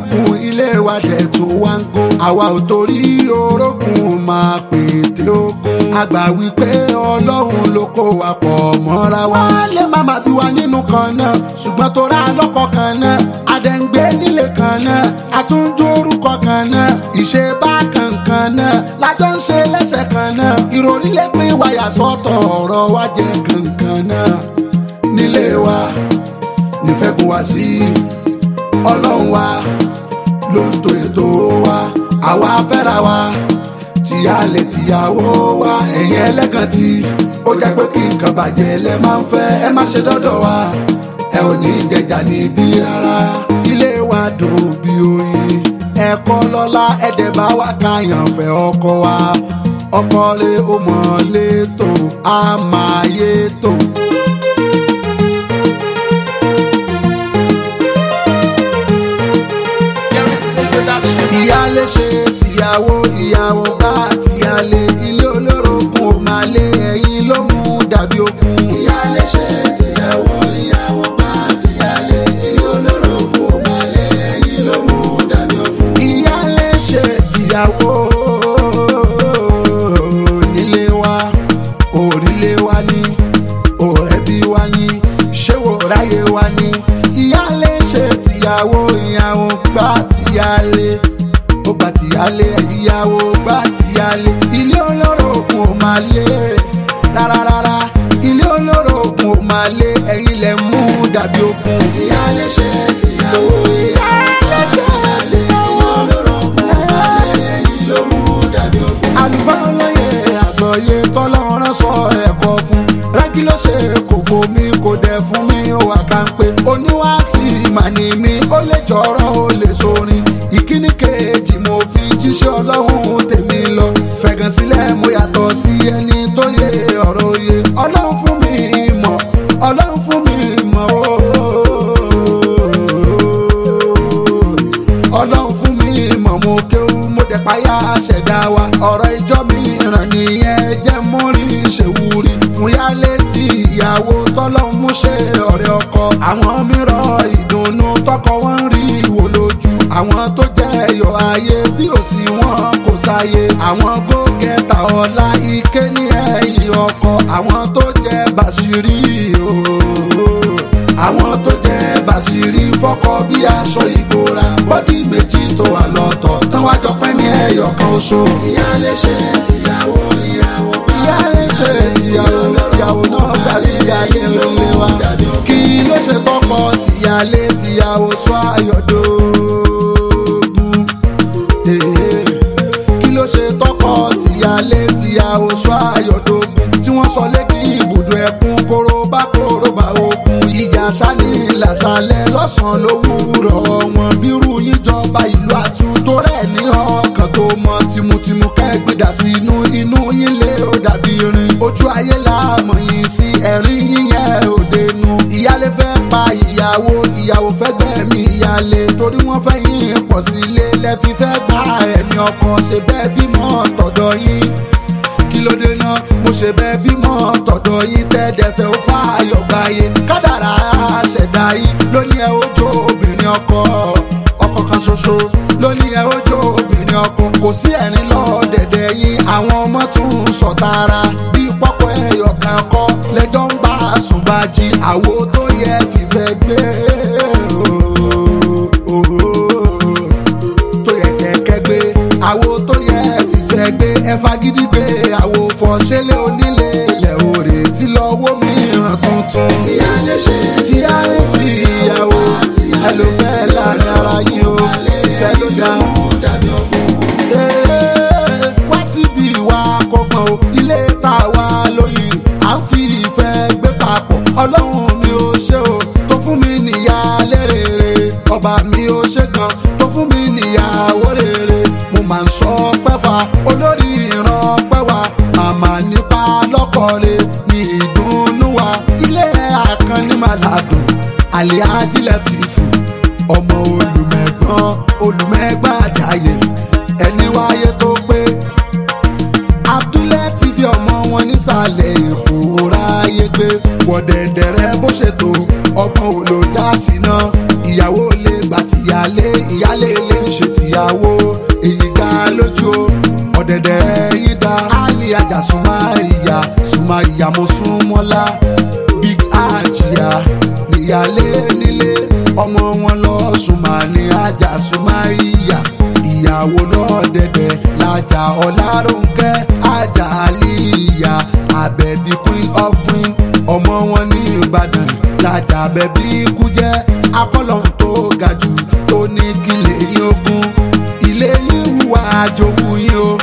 níkùn ilé wa dẹ̀ tó wá ń gún àwa ò torí orókùn máa pète ogun àgbà wípé ọlọ́run ló kó wa pọ̀ mọ́ra wa. wọ́n lè má má bí wa nínú kan náà ṣùgbọ́n tó ra lọ́kọ̀ kan náà àdẹ̀ǹgbé nílé kan náà àtúndú orúkọ kan náà ìṣe bá kankan náà lájọ ń ṣe lẹ́sẹ̀ kan náà ìròrí lè pín wáyà sọ́tọ̀ ọ̀rọ̀ wa jẹ́ kankan náà nílé wa nífẹ̀kùn wá sí ọlọ́run wa ló ń to ètò wa àwa fẹ́ra wa tìyálé tìyàwó wa ẹ̀yin ẹlẹ́gàn tí ó jẹ́ pé kí nǹkan bàjẹ́ lẹ máa ń fẹ́ ẹ má ṣe dọ́dọ̀ wa ẹ ò ní jẹjà níbí rárá ilé wa dùn bí oyin ẹ̀kọ́ lọ́la ẹ̀dẹ̀ bá wa káyàn fẹ́ ọkọ wa ọkọ lé ó mọ̀ létò á máa yé tò. ìyálé ṣe tìyàwó ìyàwó bá tìyálé ilé olórogún ò máa lé ẹyin ló mú dàbí okun. ìyálé ṣe tìyàwó ìyàwó bá tìyálé ilé olórogún ò máa lé ẹyin ló mú dàbí okun. ìyálé ṣe tìyàwó nílé wa òrìlé wa ní òrẹ́bí wa ní ṣéwò ráyé wa ní ìyálé ṣe tìyàwó ìyàwó gbà tìyálé ó gbà tìyálé ìyàwó gbà tìyálé ilé olórogún ò máa lé rárárárá ilé olórogún ò máa lé ẹ̀yin lẹ mú dàbí ogun. ìyálé ṣe tìyàwó ìyàwó gbà tìyálé ilé olórogún ò máa lé ẹ̀yin ló mú dàbí ogun. àlùfáà olóye àsọyé tọ́lọ́run sọ ẹ̀kọ́ fún rẹ́gí ló ṣe kò fomi kò dẹ̀ fún mi ó wà ká ń pé oníwàásí màní mi ó lè jọ̀rọ̀ ó lè sorin ìkíní kejì mo fi jíṣẹ́ ọlọ́run tèmi lọ fẹ̀gàn sílẹ̀ mo yàtọ̀ sí ẹni tó yẹ ọ̀rọ̀ òye ọlọ́run fún mi mọ̀ ọlọ́run fún mi mọ̀ ooo ọlọ́run fún mi mọ̀ mo kéwú mo dẹ̀ páyà ṣẹ̀dá wa ọ̀rọ̀ ìjọ mi ràn nìyẹn jẹ́ múrí ṣèwúrí fún yálé tí ìyàwó tọ́lọ́run mú ṣe ọ̀rẹ́ ọkọ àwọn mìíràn ìdùnnú tọkọ wọn rí ìwò lójú àwọn tó jẹ́ ẹ̀yọ̀ ayé bí òsì wọn kò sáyé àwọn gógẹ́ta ọ̀la ike ní ẹ̀yìn ọkọ àwọn tó jẹ́ bàṣírí ooo àwọn tó jẹ́ bàṣírí fọ́kọ bí aṣọ ìbora bọ́dí méjì tó wà lọ́tọ̀ tán wájọ pẹ́ ní ẹ̀yọ̀ kan oṣù. ìyáálé ṣe tìyàwó ìyàwó bá ìyáálé ṣe tìyàwó ìyàwó náà gbàlè ìyáálé ló lé wa. kí ló ṣe tọkọ tìyálé tìyàwó sọ ayọ̀dógún. Ee, kí ló ṣe tọkọ tìyálé tìyàwó sọ ayọ̀dógún tí wọ́n sọ lédi ibùdó ẹkún kóróbá kóróbá ogun ìjà sani làṣàlẹ̀ lọ́sàn-án lówùúrọ̀ wọn bírú yín jọba ìlú àtúntò rẹ̀ ní ọkàn tó mọ tìmùtìmù kẹ́gbẹ́dà sí inú inú yín lé ó dàbí irin ojú ayé láàmú yín sí ẹ̀rín yín yẹn òde nu ìyálé fẹ́ pa ìyàwó ìyàwó fẹ́ gbẹ̀mí ìyálé torí wọ́n fẹ́ yín pọ̀ sílé lẹ́fi fẹ́ gba ẹ̀mí ọkọ ṣe bẹ́ẹ̀ bímọ tọ̀dọ̀ yín kí ló dé náà mo ṣe bẹ́ẹ̀ bímọ tọ̀dọ̀ yín tẹ́ẹ̀dẹ̀fẹ́ ó fà ayọ̀gbáyé kádàrá ṣẹ̀dá yín lóní ẹ̀ ó jó obìnrin ọkọ ọkọ kan ṣoṣo lóní ẹ̀ ó jó obìnrin ọkọ kò sí ẹ̀rín lọ́ọ̀dẹ̀dẹ̀ yín àwọn ọmọ tún sọ̀tara bí pọ́pọ́ ẹ̀yọ̀ kan kọ́ lẹ́jọ́ ń bá àsùnbàjì àwo tó yẹ fìfẹ́ gbé tó yẹ kẹ̀kẹ́ gbé àwo tó yẹ fìfẹ́ gbé ẹ fagídí gbé àwo fọṣẹ́lẹ̀ onílé ilẹ̀ òrè tí lọ́wọ́ mìíràn tuntun. ìyáálé ṣe tíyálé tí ìyàwó ẹ ló fẹ́ láàrin ara yín o ìfẹ́ ló dá. Ee, wá síbi ìwà kọ̀ọ̀kan o ilé tá a wá lóyìn à ń fi ìfẹ́ gbé papọ̀ ọlọ́run mi ò ṣe o tó fún mi níyàálé rere ọba mi ò ṣe kan tó fún mi níyàwó rere mo máa ń sọ pẹ́fà olórí ìran pẹ́wà màmá nípa lọ́kọ̀ọ́lẹ̀ ní ìdùnnú wa ilé àkànní màládùn àlẹ́ ajílẹ̀ ti fò ọmọ olùmẹ̀gbọ́n olùmẹ̀gbọ́n àjàyè ẹni wáyé tó pé abdulẹ ti fi ọmọ wọn nísàlẹ̀ èkó ráyé gbé wọ̀dẹ̀dẹ̀rẹ̀ bó ṣe tó ọgbọ́n ò lò dá síná ìyàwó lè gbà tìyálé ìyálé yanjú o ọ̀dẹ̀dẹ̀ yín dá ali ajá súnmọ́ ìyá súnmọ́ ìyá mo sún mọ́lá big ajia níyàlé nílé ọmọ wọn lọ súnmọ́ ní ajá súnmọ́ ìyá ìyàwó lọ́dẹ̀dẹ̀ lájà ọ̀làrúnkẹ́ ajá àlìyá àbẹ̀bí queen of queen ọmọ wọn ní ìbàdàn lájà àbẹ̀bí kújẹ́ akọ́lọ̀ tó ga jù tó ní kílẹ̀ yín ogún ilé yín wúwa àjòwú yín o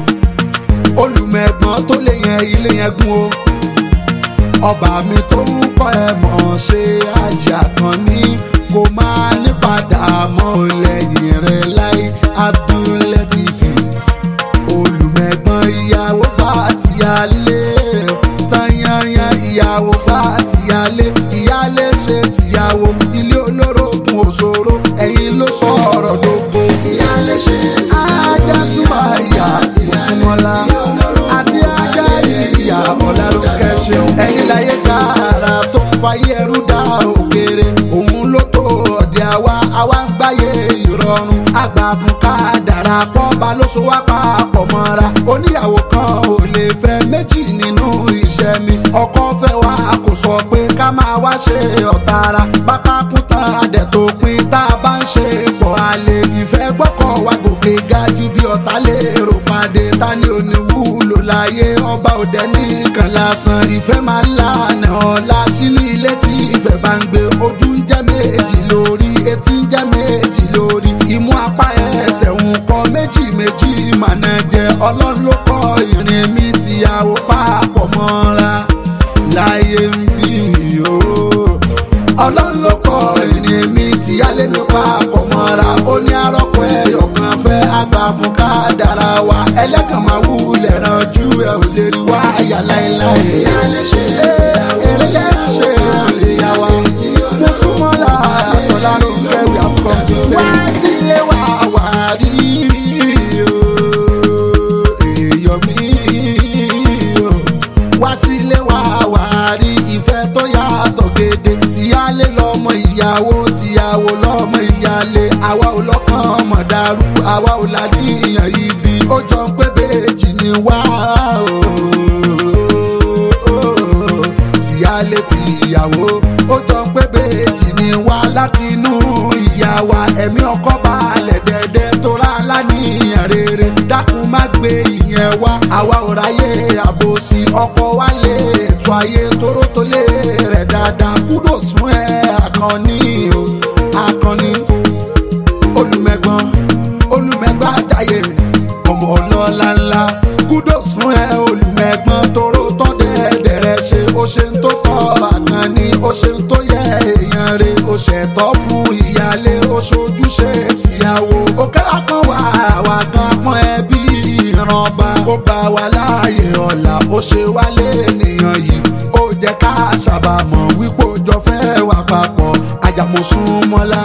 olùmẹ̀gbọ́n tó lè yẹn ilé yẹn gún o ọba mi tó ń kọ́ ẹ mọ̀ ṣe àjà kan ní kó máa ní padà mọ́ lẹ́yìn rẹ̀ láì Abdul-Latifi olùmẹ̀gbọ́n ìyàwó bá tìyálé tanyanyan ìyàwó bá tìyálé ìyálé ṣe tìyàwó ilé olórogún òṣòro ẹ̀yin ló sọ ọ̀rọ̀ dógó. ìyálé ṣe ajá súnmọ́ ìyá àti ìsúnmọ́lá àti ajá ìyá ọ̀làlùkẹ́ ṣeun. ẹ̀yin láyé kára tó ń fayé ẹrú dá òkèrè òun ló tó ọ̀dẹ̀ àwa àwa ń gbáyé ìrọ̀rùn àgbà fún ká dára pọ̀ bá ló so wá papọ̀ mọ́ra oníyàwó kan ò lè fẹ́ méjì nínú iṣẹ́ mi ọkọ fẹ́ wá kò sọ pé ká máa wá ṣe ọ̀tara pátákùn tán adẹ̀ tó pin tá a bá ń ṣe pọ̀ àlè ìfẹ́ gbọ́kọ̀ wá gòkè ga ju bí ọ̀tá lè rò pàdé ta ni ò ní wúlò láyé ọba òde nìkan lásán ìfẹ́ máa ń lànà ọ̀la sínú ilé tí ìfẹ́ bá ń gbé ojú ń jẹ́ méjì lórí etí ń jẹ́ méjì lórí imú apá ẹsẹ̀ ń kọ́ méjì méjì màná jẹ ọlọ́run ló kọ́ ìrìn mi tìyàwó papọ̀ mọ́ra láyé ń bí o ọlọ́run ló kọ́ ìrìn mi tìyálé mi papọ̀ mọ́ra ó ní arọ́pọ̀ ẹ̀yọ̀ kan fẹ́ àgbà fún ká dára wa ẹlẹ́gàn máa wúlẹ̀ ranjú ẹ̀ ò lè rí wá àyà láéláé. ìyálé ṣe tìyàwó èrè lẹ́yìn ṣe tìyàwó mo súnmọ́ la àtọ̀lá ló ń kẹ́ we have come to stay. wá sílé wa wà rí o èèyàn mi o wá sílé wa wà rí ìfẹ́ tó yàtọ̀ gédé tíyálé lọ́mọ ìyàwó tíyàwó lọ́mọ ìyálé àwa ò lọ́kàn mọ̀ dàrú àwa ò ládìyàn ibi ó jọ ń pé bèjì ni wá o tíyálé tíyàwó ó jọ ń pé bèjì ni wá láti inú ìyá wa ẹ̀mí ọkọ balẹ̀ dẹ́dẹ́ tó rà láníyàn rere dákun má gbé ìyẹn wá àwa ò ráyè àbòsí ọkọ wa lè ètò ayé tóró tó lé rẹ̀ dáadáa kudos fún ẹ àkànní o àkànní olùmẹ̀gbọ́n olùmẹ̀gbọ́n àjàyè ọmọ ọlọ́lá ńlá kudos fún ẹ olùmẹ̀gbọ́n tóró tán dẹ́ẹ̀dẹ̀rẹ̀ ṣe ó ṣe ń tó tọ́ àkànní ó ṣe ń tó yẹ èèyàn rè ó ṣẹ̀tọ́ fún ìyálé ó ṣojúṣe tìyàwó ó kẹ́lá kan wà wà kan pọ́n ẹbí ìrànba ó gbà wá láàyè ọ̀la ó ṣe wálé ènìyàn yìí ó jẹ́ ká ṣàbàmọ̀ wípé ó jọ fẹ́ wà papọ̀ ajamosunmọ́lá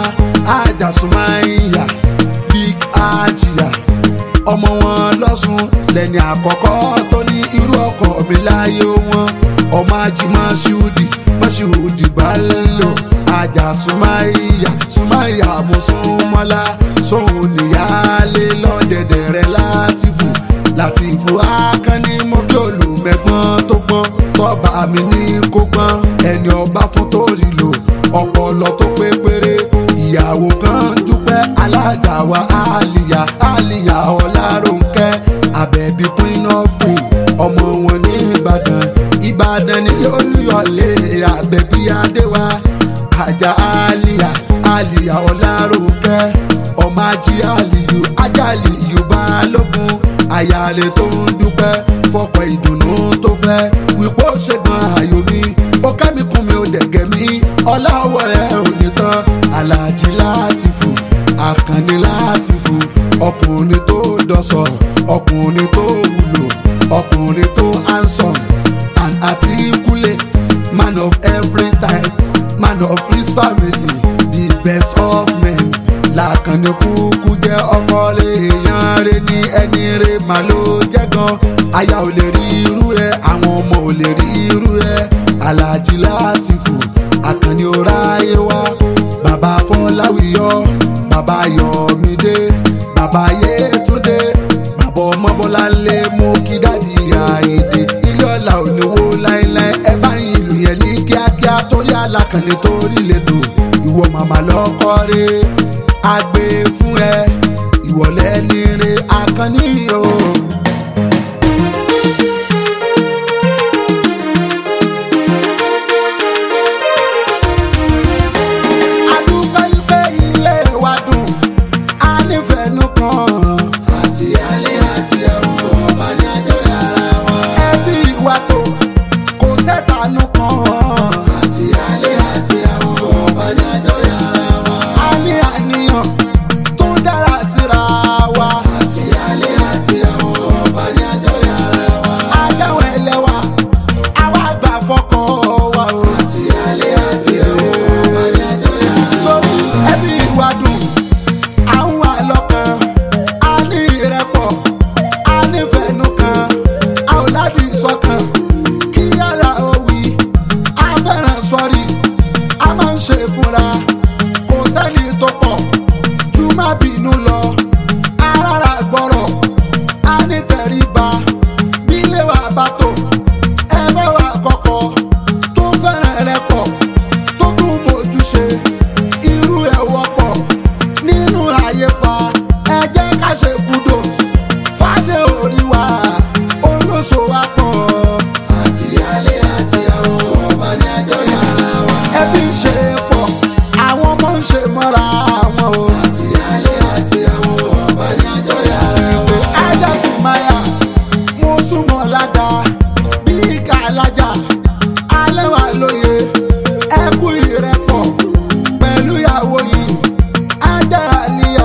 ajasumáyà big ajia ọmọ wọn lọ́sùn lẹ́ni àkọ́kọ́ tó ní irú ọkọ̀ mi láyé wọn ọmọ ajimọ̀ ṣíùdì mọ̀ṣíùdì bá lò ajá súmáyà súmáyà mọ̀súnmọ́lá sóhun níyàlé lọ́dẹ̀dẹ̀ rẹ̀ láti fò láti fò ákánní mọ́kí olùmẹ̀gbọ́n tó gbọ́n tọ́ba mi ní kó gbọ́n ẹni ọba fún tó rí lò ọpọlọ tó pé péré ìyàwó kan dúpẹ́ alájà wa àlìyá àlìyá ọláròǹkẹ́ àbẹ̀bí queen of queen ọmọ wọn ní ìbàdàn ìbàdàn nílé olúyọlé àbẹ̀bí adéwà àjà àlìyá àlìyá ọláròǹkẹ́ ọmọ ají àlìyù ajáàlì yorùbá lógún àyàlè tó ń dúpẹ́ fọkọ̀ ìdùnnú tó fẹ́ wípé ó ṣe gan àyò mi ó kẹ́mi kún mi ó dẹ̀gẹ̀ mi ọláwọ̀ rẹ̀ ò ní tán aláàjì láti fò àkànní láti fò ọkùnrin tó dọ̀sọ̀ ọkùnrin tó wúlò ọkùnrin tó handsome and articulate man of every type man of his family the best of men làkànní kúkú jẹ́ ọkọ rẹ̀ èèyàn rẹ̀ ní ẹni rẹ̀ mà ló jẹ́ gan aya ò lè rí irú ẹ̀ àwọn ọmọ ò lè rí irú ẹ̀ aláàjì láti fò àkànní ọ̀rá ayé wa bàbá fọláwíyọ bàbá yọmídé bàbá yétúndé ọmọ bọ́lá lé mú kí dáàdi àìdè ilé ọ̀la ò ní wo láéláé ẹ bá yin ìlú yẹn ní kíákíá torí alákànní torí lẹ́tọ̀ ìwọ màmá lọ́kọ́ rẹ̀ àgbè fún ẹ ìwọ̀lẹ́ ní rẹ̀ àkànní o. adúpẹ́ ìpè ilé wa dùn á nífẹ̀ẹ́ nù kan. àti alẹ́ àti ẹ̀wọ̀n ọba ní àjọyọ̀ ara wa. ẹbí wa tó kò sẹ́tànù kan. àti alẹ́ àti ẹ̀wọ̀n ọba ní àjọyọ̀ ara wa. a ní àníyàn tó dára síra wa. àti alẹ́ àti ẹ̀wọ̀n ọba ní àjọyọ̀ ara wa. ajáwọ̀ ẹlẹ́wà àwa gbà fọkọ wa o. àti alẹ́ àti ẹ̀wọ̀n ọba ní àjọyọ̀ ara wa. lórí ẹbí wa dùn àwọn àlọ́kan a ní ìrẹ́pọ̀ a nífẹ̀ẹ́ nù kan a ò ládìí sọ́kàn kí yàrá òwì a fẹ́ràn sọ́rí a máa ń ṣe fúnra kò sẹ́ni tó pọ̀ jù má bínú lọ arára gbọ́rọ̀ a ní tẹríba bí ilé wa bá tó ẹgbẹ́ wa kọ̀kọ̀ tó fẹ́ràn rẹ pọ̀ tó tún mójúṣe irú ẹ̀ wọ́pọ̀ nínú ayé fa ẹ jẹ́ ká ṣe kudos fàdé orí wa olóṣò wa fọ́ àti alẹ́ àti ẹ̀wọ̀n ọba ní àjọyọ̀ ara wa. ẹbí ń ṣe pọ̀ àwọn ọmọ ń ṣe mọ́ra wọn o. àti alẹ́ àti ẹ̀wọ̀n ọba ní àjọyọ̀ ara pé wa. ajásùmáyà mo súnmọ́ ládàá bí ìka alájà alẹ́ wà lóye ẹkú ìrẹ́pọ̀ pẹ̀lú ìyàwó yìí ajá àlìyà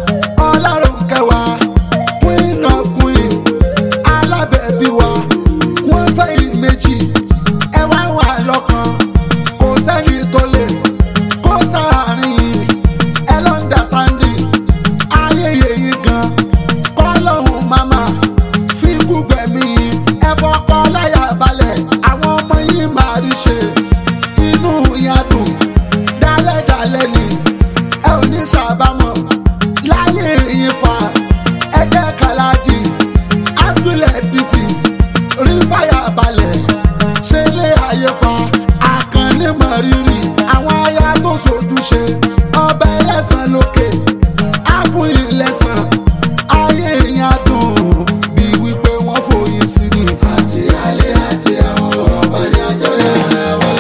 ọlárùnkẹwà queen of queen alábẹ̀bí wa wọ́n fẹ́ ìlú méjì ẹ wá wà lọ́kàn kò sẹ́ni tó lè kó sáàárín yìí ẹ lọ́ndàstanding ayẹyẹ yìí gan kọ́lọ́hún mama fi gbùgbẹ̀mí yìí ẹ fọkọ́ láyà balẹ̀ àwọn ọmọ yìí máa rí ṣe inú yẹn dùn dálẹ́dálẹ́ ni ẹ ò ní sábàmọ̀ láyé yìí fa ẹgbẹ́ kàlájì abdulẹ̀ ti fi rí fàyà balẹ̀ ṣe lé ayé fa àkànní mọ̀rírì àwọn aya tó sojúṣe ọba ẹlẹ́sàn lókè á fún yín lẹ́sàn ayé yín á dùn bí wípé wọ́n fòyín sí ni. àti alẹ́ àti ẹ̀wọ̀n ọba ní àjọyọ̀ ara wa.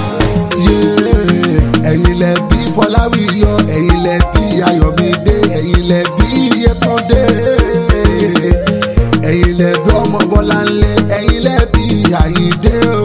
Yéé, ẹ̀yin lẹ bí fọláwíyọ ẹ̀yin lẹ bí ayọ̀mídé ẹ̀yin lẹ bí yétúndé ẹ̀yin lẹ bí ọmọ bọ́láńlé ẹ̀yin lẹ bí àyíndé o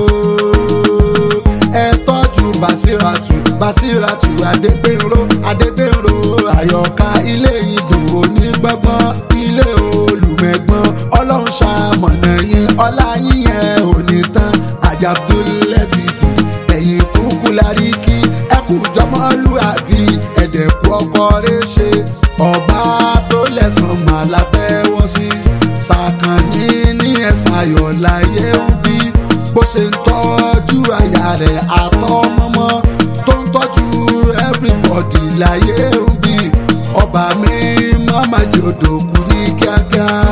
ẹ tọ́jú basiratu basiratu adégbèrò adégbèrò àyọ̀ká ilé ìdùn onígbọ́gbọ́n ilé olùmẹ̀gbọ́n ọlọ́run ṣamọ̀nà yín ọlá yín yẹn ò ní tán àjàdúlẹ̀tìfì ẹ̀yìn kúkú lárí kí ẹkú jọmọlúàbí ẹ̀dẹ̀kú ọkọ rẹ̀ ṣe ọba tó lẹ̀sán máa látẹ́wọ́ sí sàkànní ní ẹ̀sán ayọ̀ láyé ń bí bó ṣe ń tọ́jú aya rẹ̀ àtọmọmọ tó ń tọ́jú everybody láyé ń bí ọba mi má má jẹ́ òdòkú ní kíákíá